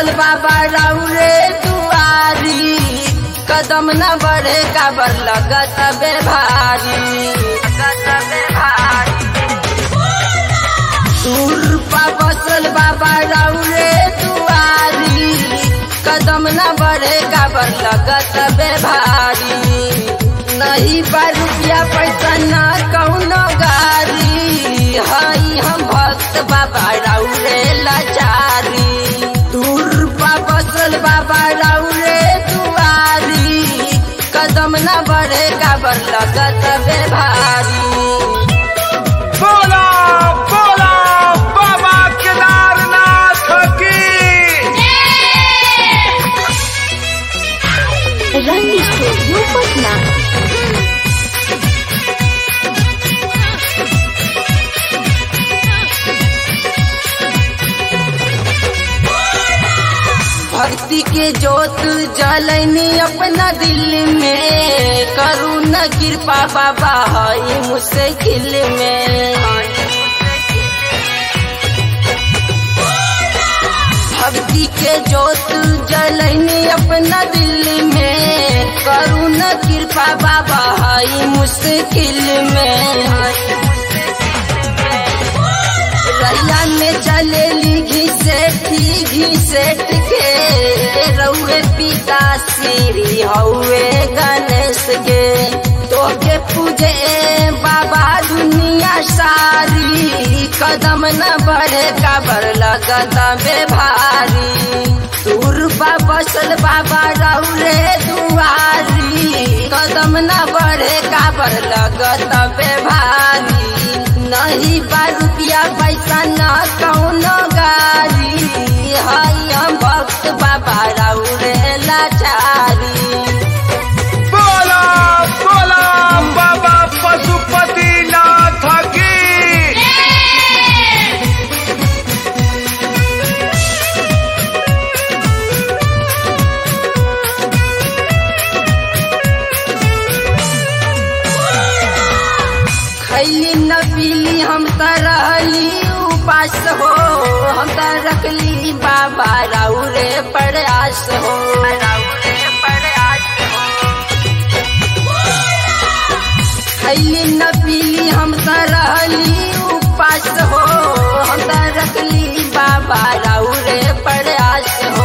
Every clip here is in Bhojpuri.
बसल बाबा राउरे दुआरी कदम न बढ़े काबर लगत बे भारी लगत बे भारी दूरपा बसल बाबा राउरे दुआरी कदम न बढ़े काबर लगत बे भारी नहीं बा रुपया पैसा न कौनो गारी हई हम भक्त बाबा राउरे लाचारी दूर पा बसल बाबा राउरे दुआरी कदम न बढ़े काबर लगत बे भारी बोला बोला बाबा केदारनाथ की रंग स्टूडियो पटना भक्ति के जोत जलनी अपना दिल में करू न कृपा बाबा हई मुश्किल में भक्ति के जोत जलनी अपना दिल में करू न कृपा बाबा हई मुश्किल में रैया में चलेली घिसेठी घिसेट के रउए पिता श्री हउए गणेश के तोके पूजे बाबा दुनिया सारी कदम न बढ़े काबर लगत बे भारी दूरबा बसल बाबा रउरे दुआरी कदम न बढ़े काबर लगत बे भारी नहीं बा रुपया पैसा न कौनो गारी हई हम भक्त बाबा राउरे लाचारी बोला बोला बाबा पशुपति नाथ की खैली न पीली हम त रहली उपास हो हम त रखली बाबा राउरे प्रयास हो राउरे प्रयास खैली न पीली हम त रहली उपास हो हम त रखली बाबा राउरे प्रयास हो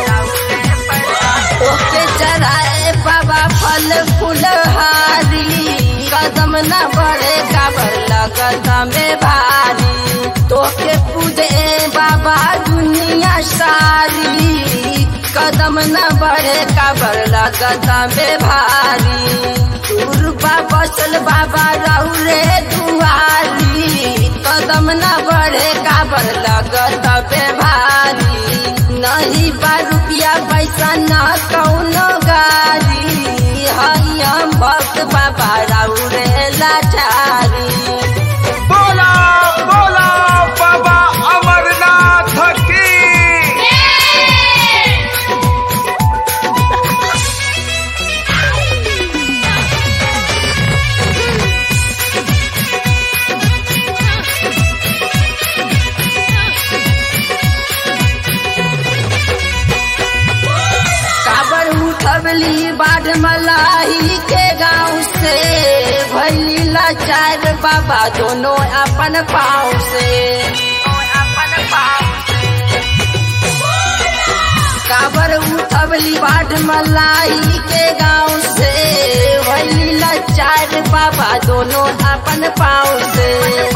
ओके चढ़ाए बाबा फल फुलहारी कदम न बढ़े काबर लगत में भारी तोके पूजे बाबा दुनिया सारी कदम न बढ़े काबर लगत में भारी दूरबा बसल बाबा रउरे दुआरी कदम न बढ़े काबर लगत में भारी नहीं बा रुपया पैसा न कौनो गारी हई हम भक्त बाबा राउरे लाचारी बोला बोला बाबा अमरनाथ की काबर उठबली बाढ़ मलाही के गाँव से भैली लाचार बाबा दोनों अपन पाँव से अपन पाँव काबर उठबली बाढ़ मलाही के गाँव से भैली लाचार बाबा दोनों अपन पाँव से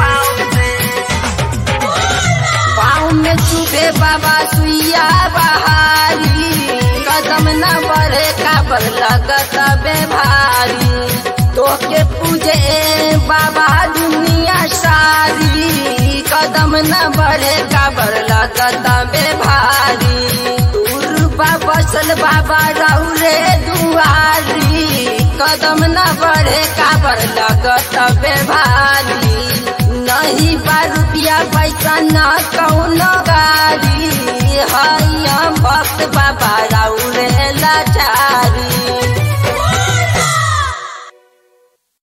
पाँव में चुभे बाबा सुइया बहारी कदम न बढ़े काबर लगत बे भारी तोके पूजे बाबा दुनिया सारी कदम न बढ़े काबर लगत बे भारी दूरबा बसल बाबा रउरे दुआरी कदम न बढ़े काबर लगत बे भारी नहीं बा रुपया पैसा न कौनो